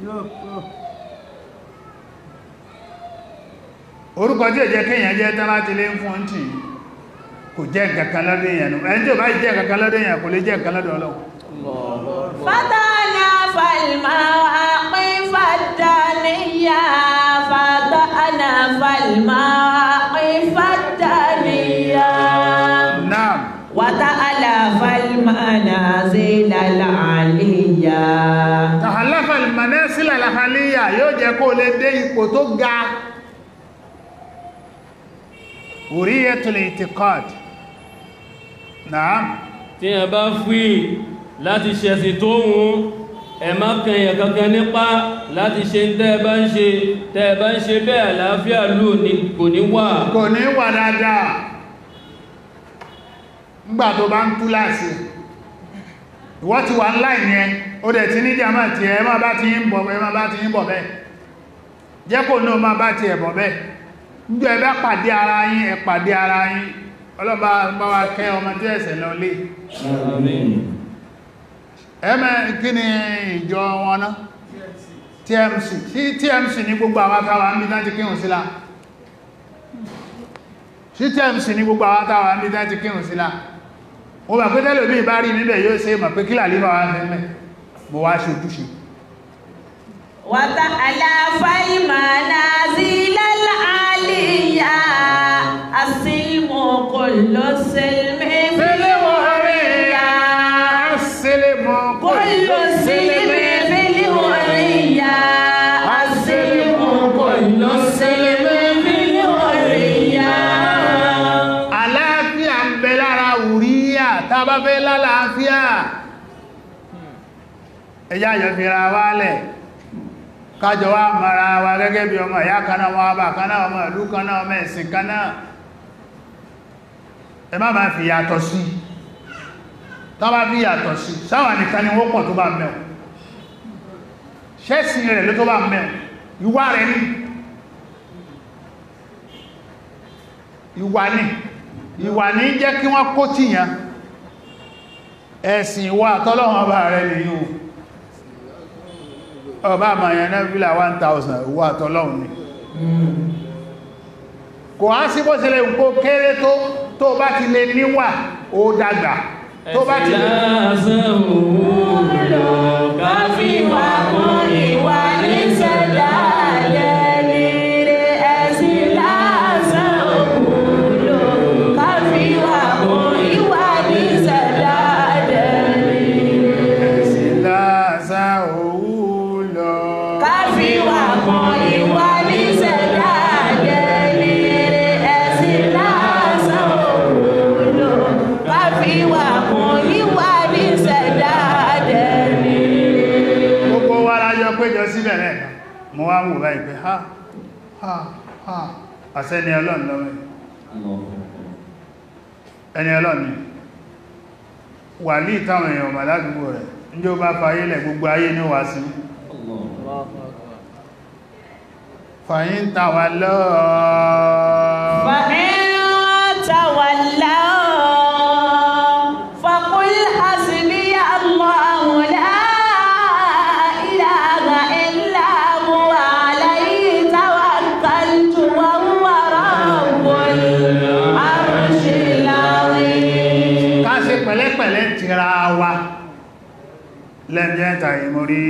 orúkọ tí ò jẹ́ kéèyàn jẹ́ tán láti lé fún tí kò jẹ́ nǹkankan lọ́dọ̀ èèyàn nù ẹni tí ò bá jẹ́ nǹkankan lọ́dọ̀ èèyàn kò lè jẹ́ nǹkan lọ́dọ̀ Ọlọ́run فتأنا فالمواقف الدهنية فتأنا فالمواقف الدهنية náà وتألف المنازل العليا tàhálàfà ìmọ̀nẹ́sílẹ̀ àlàhàlíyà yóò jẹ́ kó lè dé ipò tó ga hurriyatul i'tiqad naam tí ẹ bá fí láti ṣẹ̀sìn tó wùn ẹ má kẹyàn kankan nípa láti ṣe ń tẹ́ ẹ bá ń ṣe tẹ́ ẹ bá ń ṣe bẹ́ẹ̀ àlàáfíà lù ní kò ní wà kò ní wà dáadáa ńgbà tó bá ń tú láàsì ìwọ́ ti wà ńlá ìyẹn ó dẹ̀ ti ní jàmá tí ẹ má bá ti ń bọ̀ ẹ má bá ti ń bọ̀ bẹ́ẹ̀ jẹ́ kò náà má bá ti ẹ̀ bọ̀ bẹ́ẹ̀ níjọ ẹ bá pàdé ara yín ẹ pàdé ara yín ọlọ́ba bá wa kẹ́ ọmọ tí ẹ̀sẹ̀ lọ lé ẹmẹ́ kí ni ìjọ wọn náà TMC sí TMC ní gbogbo àwọn akáwà ń bí dájí kírùn sílá sí TMC ní gbogbo àwọn akáwà ń bí dájí kírùn sílá o bà pé tẹ́lẹ̀ bí bá rí níbẹ̀ yóò ṣe mọ̀ pé kílà lífà wá fẹ́ bọ̀ wá ṣojúṣe وتألف المنازل العالية السلم كل السلم في الحرية sílẹ̀mọ̀ كل السلم في الحرية السلم كل السلم في الحرية àlàáfíà ń bẹ lára wùríyà tàbá fẹ́ lálàáfíà ẹjá yọ fi ra wálẹ̀ kájọ wá mara wa gẹ́gẹ́ bí ọmọ ìyá kaná wọn bá kaná ọmọ ìlú kaná ọmọ ẹ̀sìn kaná ẹ má máa fi yàtọ̀ sí tọ́bá fi yàtọ̀ sí sáwà nìkan ni wọ́n pọ̀ tó bá mẹ́ọ̀ ṣẹ́sìn rẹ̀ ló tó bá mẹ́ọ̀ ìwà rẹ̀ ní ìwà ní ìwà ní jẹ́ kí wọ́n kó tíyàn ẹ̀sìn ìwà àtọ́lọ́wọ́n bá rẹ̀ nìyí ọba àmàyàn náà fílà 1000 ìwà àtọ́lọ́wọ́n ni kò á sí bó ṣe lè kó kéré tó tó bá ti lè níwà ó dàgbà tó bá ti lè lásán òwúrò káfí wà kún ìwà ní sẹ́dá lẹ́lẹ́rẹ́ ẹ̀sìn lásán òkúlò káfí wà kún ìwà ní sẹ́dá lẹ́lẹ́rẹ́ ẹ̀sìn láàṣà òwúlọ káfí wà kún ìwà ní sẹ́dá lẹ́lẹ́rẹ́ ẹ̀sìn lásán òkúlò káfí wà kún ìwà ní sẹ́dá lẹ́lẹ́rẹ́. gbogbo wa lájọ péjọ síbẹ̀ rẹ̀ mo wá wò báyìí pé ha ha ha àṣẹ́ni ọlọ́run lọ́wọ́ ẹni ọlọ́run ni wà ní ìtàwọn èèyàn ọmọ ládùúgbò rẹ̀ ní ó bá fayé lẹ̀ gbogbo ayé ní wà sí fàyín tàwà lọ́ọ̀ فإن تولوا فقل حسبي الله لا إله إلا هو عليه توكلت وهو رب العرش العظيم ká ṣe pẹ̀lẹ́pẹ̀lẹ́ tira wa lẹ́bẹ̀ẹ́ta ìmórí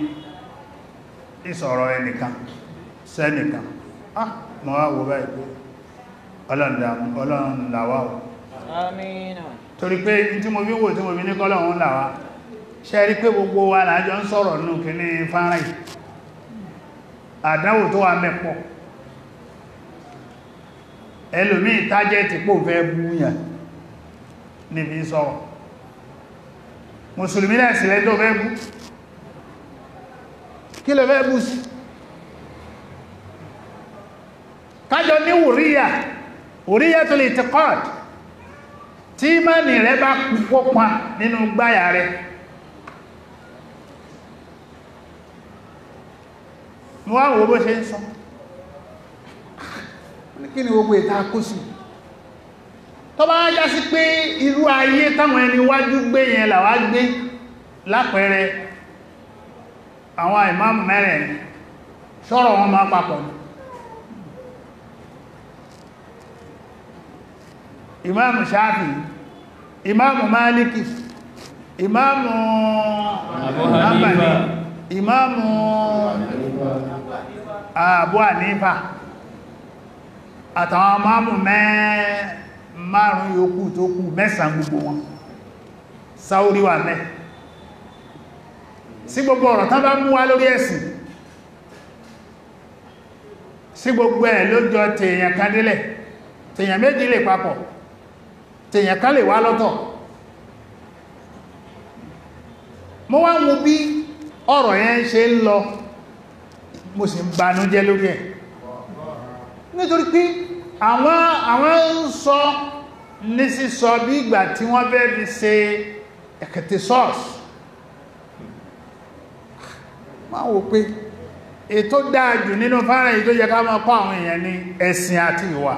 ìsọ̀rọ̀ ẹnìkan sẹ́nìkan ah mọ́ wá wo báyìí pé ọlọ́run làwá o Amina. torí pé tí mo bí wò tí mo bí ní kọ́lọ̀run làwá ṣe rí pé gbogbo wa lájọ ń sọ̀rọ̀ nù kí ní fánrán yìí àdánwò tó wà mẹ́pọ̀ ẹlòmí tájẹ́tì pò fẹ́ búyàn níbi sọ̀rọ̀ mùsùlùmí náà sílẹ̀ tó fẹ́ bú kí lọ fẹ́ bú sí kájọ ní wòríyà wòríyà tó lè tẹ́kọ́d tí mẹ́ni rẹ bá púpọ̀ pa nínú gbáyà rẹ wọ́n wò bó ṣe ń sọ kí ni gbogbo ìta kó sí tó bá já sí pé irú ayé táwọn ẹni wájú gbé yẹn làwá gbé lápẹẹrẹ àwọn ìmáàmù mẹ́rẹ̀ sọ̀rọ̀ wọn máa papọ̀ ní ìmáàmù Ṣáfì ìmáàmù Málíkì ìmáàmù Abu Hanifa. Hanbali ìmáàmù Abu Hanifa àtàwọn máàmù mẹ́ márùn yòókù tó kù mẹ́sàn gbogbo wọn sáórí wà mẹ́ sí gbogbo ọ̀rọ̀ tán bá mú wá lórí ẹ̀sìn sí gbogbo ẹ̀ ló jọ tèèyàn kan délẹ̀ tèèyàn méjì lè papọ̀ tèèyàn kan lè wá lọ́tọ̀ mo wá ń wo bí ọ̀rọ̀ yẹn ṣe ń lọ mo sì ń banújẹ́ lórí ẹ̀ nítorí pé àwọn àwọn ń sọ ní sísọ bí ìgbà tí wọ́n fẹ́ fi ṣe ẹ̀kẹ̀tẹ̀ sọ́ọ̀sì máa wò pé ètò dáadù nínú fara èyí tó yẹ ká máa kọ́ àwọn èèyàn ní ẹ̀sìn àti ìwà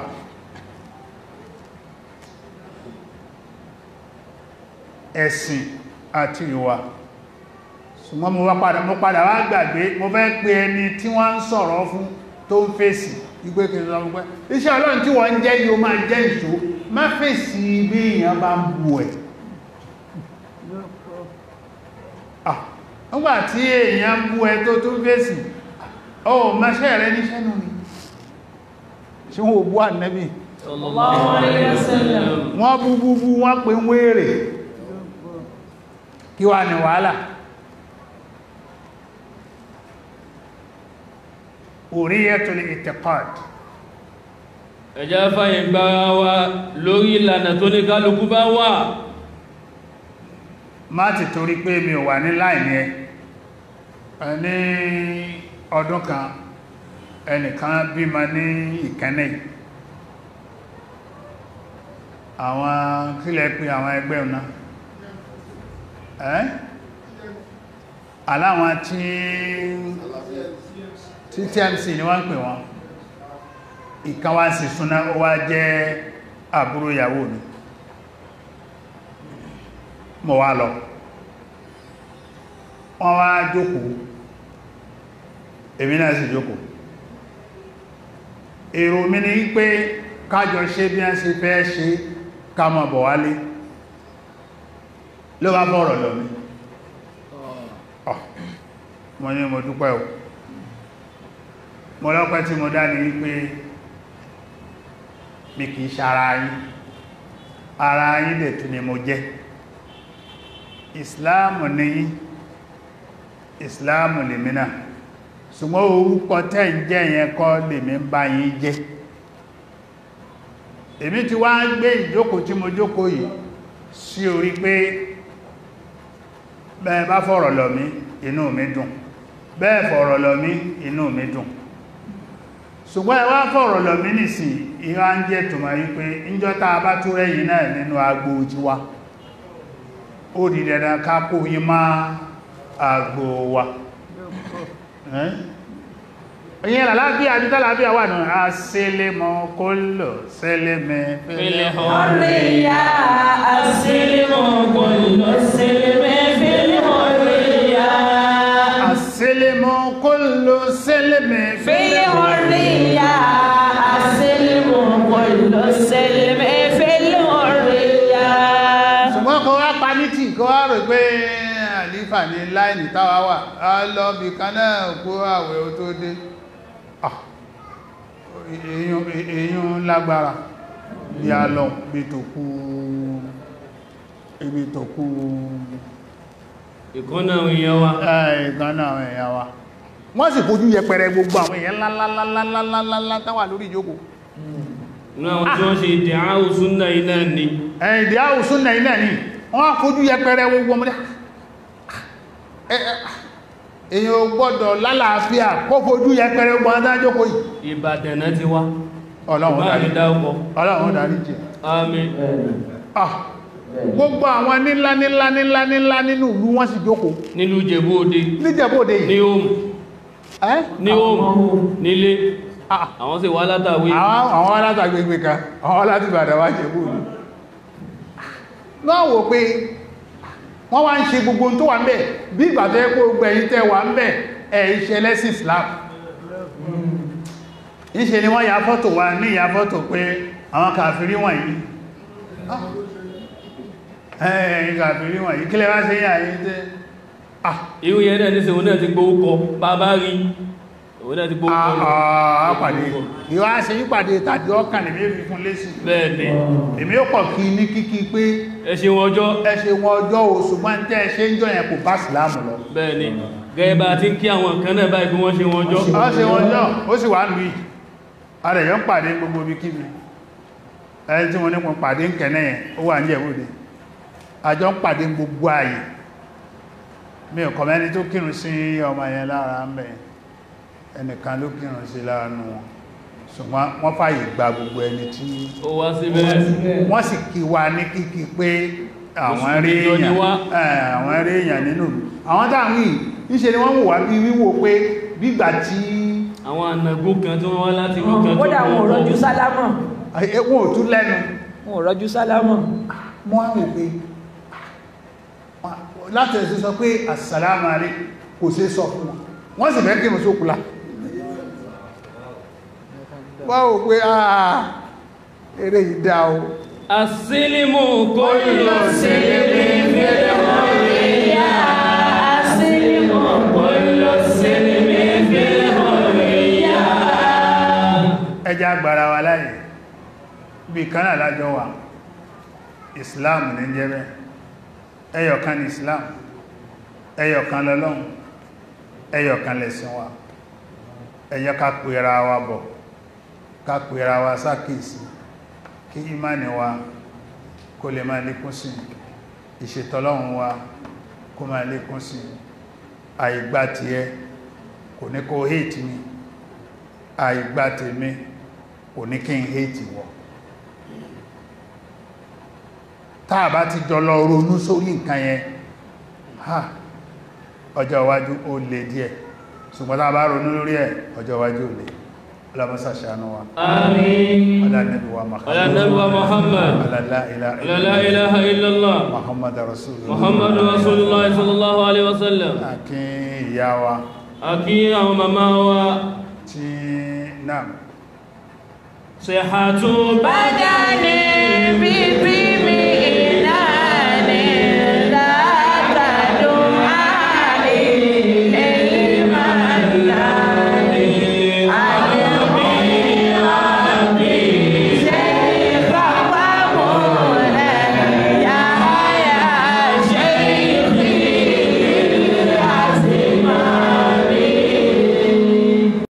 ẹ̀sìn àti ìwà ṣùgbọ́n mo wá padà mo padà wá gbàgbé mo fẹ́ pé ẹni tí wọ́n ń sọ̀rọ̀ fún tó ń fèsì ìgbé kìí lọ pẹ́ iṣẹ́ ọlọ́run tí wọ́n ń jẹ́ yóò máa jẹ́ ìṣó má fèsì bí èèyàn bá ń bu ẹ̀ nígbà tí èèyàn ń bu ẹ tó tún fèsì ọ máṣẹ́ rẹ níṣẹ́ nù ni ṣe wọ́n bú ànẹ́bì sallallahu alaihi wasallam wọ́n bú bú bú wọ́n pè ń wéèrè kí wà ní wàhálà hurriyatul i'tiqad ẹjá fàyè gbára wa lórí ìlànà tó ní kálukú bá wà má ti torí pé mi ò wà ní láìní ẹ ẹ ní ọdún kan ẹnìkan bímọ ní ìkẹ́nẹ̀ àwọn kílẹ̀ pé àwọn ẹgbẹ́ ọ̀nà ẹ́ aláwọn tí tí TMC ni wọ́n ń pè wọ́n ìkan wá sí súná ó wá jẹ́ àbúrò ìyàwó mi mo wá lọ wọ́n wá jókòó èmi náà sì jókòó èrò mi ni pé kájọ ṣe bí wọ́n ṣe fẹ́ ṣe ká mọ̀ bọ̀ wálé ló bá bọ̀rọ̀ lọ mi ọ̀ mo ní mo dúpẹ́ o mo lọ́pẹ́ tí mo dá ní wípé mi kìí ṣe ara yín ara yín dẹ̀ tún ni mo jẹ́ ìsìláàmù ní yín ìsìláàmù lèmi náà ṣùgbọ́n orúkọ tẹ́ ń jẹ́ yẹn kọ́ lèmi ń bá yín jẹ́ èmi ti wá gbé ìjókòó tí mo jókòó yìí sí orí pé bẹ́ẹ̀ bá fọ̀rọ̀ lọ̀ mí inú mi dùn bẹ́ẹ̀ fọ̀rọ̀ lọ̀ mí inú mi dùn ṣùgbọ́n ẹ wá fọ̀rọ̀ lọ̀ mí nìsìn ìwá ń jẹ́ tòmà yí pé ìjọta bá tó rẹ̀yìn náà nínú agbó jíwá ó di dandan ká kó yí má agbó wa ìyẹn làlábíà àti tàlábíà wà náà a sílé mọ́ kó lò sílé mẹ́ fílẹ̀ حرية السلم كل السلم في الحرية àsílé mọ́ kó lò sílé mẹ́ في الحرية السلم كل السلم في الحرية ṣùgbọ́n kó wá pa ní tí kó wá rò pé àlífà ní láìní táwa wà á lọ bí kan náà kó àwẹ̀ ó tó dé Ah, èèyàn èèyàn lágbára bí a lọ bí tó kú ibi tó kú ìkọ́nà àwọn èèyàn wa ẹ̀ẹ̀kan náà àwọn èèyàn wa wọ́n sì fojú yẹpẹrẹ gbogbo àwọn èèyàn ńláńláńláńláńláńlá táwà lórí ìjókòó ní àwọn tí wọ́n ṣe ìdí àáhù súnnà iná ni ẹ̀yìn ìdí àwòsún náà ilẹ̀ ní wọ́n fojú yẹpẹrẹ gbogbo ọmọdé èyàn ò gbọ́dọ̀ lálàáfíà kó fojú yẹpẹrẹ gbogbo ọmọdé jókòó yìí ìbàdàn náà ti wá ọlọ́run bá dárí mi dáúkọ ọlọ́run dárí jẹ́ àmín ah gbogbo àwọn nílá nílá nílá nílá nínú ìlú wọ́n sì jókòó nílùú Ìjẹ̀bú Òde níjẹ̀bóde ní yìí òmù ẹ́ ní òmù nílé Ah. àwọn sì wá látàwé àwọn àwọn alátàgbègbè kan àwọn láti bàdà wá jẹ̀bú ní náà wò pé wọ́n wá ń ṣe gbogbo ohun tó wà ń bẹ̀ bí ìgbà tó yẹ kó gbẹ̀yìn tẹ́ wà ń bẹ̀ ẹ̀ iṣẹ́ lẹ́sìn Islam ìṣe ni wọ́n ya fọ́tò wa ní ya fọ́tò pé àwọn kàfìrí wọ̀nyí ẹ̀yìn kàfìrí wọ̀nyí kílẹ̀ wá sí yà yí tẹ́ ah irú yẹn náà nísìn òun náà ti gbówó kọ bàbá rí òun náà ti gbówó kọ lọ. àpàdé ìwá ṣe yípàdé tàbí ọkàn lè méjì fún lésì bẹ́ẹ̀ ni èmi ó kọ̀ kí ní kíkí pé ẹ ṣe wọn ọjọ́ ẹ ṣe wọn ọjọ́ oṣù máa ń tẹ́ ẹ ṣe ń jọ yẹn kò bá sílámù lọ bẹ́ẹ̀ ni gẹ́gẹ́ bá ti ń kí àwọn kan náà báyìí bí wọ́n ṣe wọn ọjọ́ ọ ṣe wọn ọjọ́ ó sì wà lùí ààrẹ yọ ń pàdé gbogbo bí kíbi ẹni tí wọ́n ní pọ̀ pàdé ń kẹ́nẹ́ yẹn ó wà ní ẹ̀wòdè àjọ ń pàdé gbogbo ààyè mi ò kọ̀mẹ́ni tó kírun sí ọmọ yẹn lára ń bẹ̀ ẹnìkan ló kírun sí láàánú wọn ṣùgbọ́n wọ́n fàyè gba gbogbo ẹni tí ó wá síbẹ̀ wọ́n sì kí wa ní kíkí pé àwọn rí Mùsùlùmí jọ ni èèyàn wá. ẹ̀, àwọn rí èèyàn nínú ìlú àwọn táwọn yìí níṣe ni wọ́n wò wá bí wíwò pé bígbà tí àwọn ànàgó kan tí wọ́n wá láti ìlú kan tó kódà wọn ò kọ́ rọjú sálámọ̀ ẹ, wọn ò tún lẹ́nu wọn ò rọjú sálámọ̀ wọ́n á wò pé láti ẹ̀sẹ̀ sọ pé assalamu alaikum kò sí sọ fún wọn wọ́n sì fẹ́ kí mọ̀ sókùlá wọ́n wò pé àà eré ìdá o asílímù kó lọ sílímì fẹ́lẹ̀ hàríyá asílímù kó lọ sílímì fẹ́lẹ̀ hàríyá ẹjá agbára wa láyé bí kanáà lájọ wà islam ní jẹ́bẹ̀ ẹyọ̀kan ní islam ẹyọ̀kan lọ́lọ́run ẹyọ̀kan lẹ̀sìn wa ẹjá ká pèrà wa bọ̀ ká pèrà wa sákèsí kí ìmáni wa kó lè máa lékún sí ìṣètọ́lọ́run wa kó máa lékún sí àìgbà tí ẹ kò ní kó hate mi àìgbà tèmi kò ní kí n hate wọ táà bá ti jọlọ ronú sórí nǹkan yẹn ha ọjọ́ iwájú ó lè díẹ̀ ṣùgbọ́n táà bá ronú lórí ẹ̀ ọjọ́ iwájú ó lè ọlọ́mọ́sà ṣàánú wa àmín ọlọ́nẹ́bí wa ala nabi wa muhammad ọlọ́lá ilá ala la ilaha illallah Muhammad rasulullah muhammad rasulullah sallallahu alaihi wasallam àkí ìyá wa àkí àwọn màmá wa tí náà sihatu بدني بطيب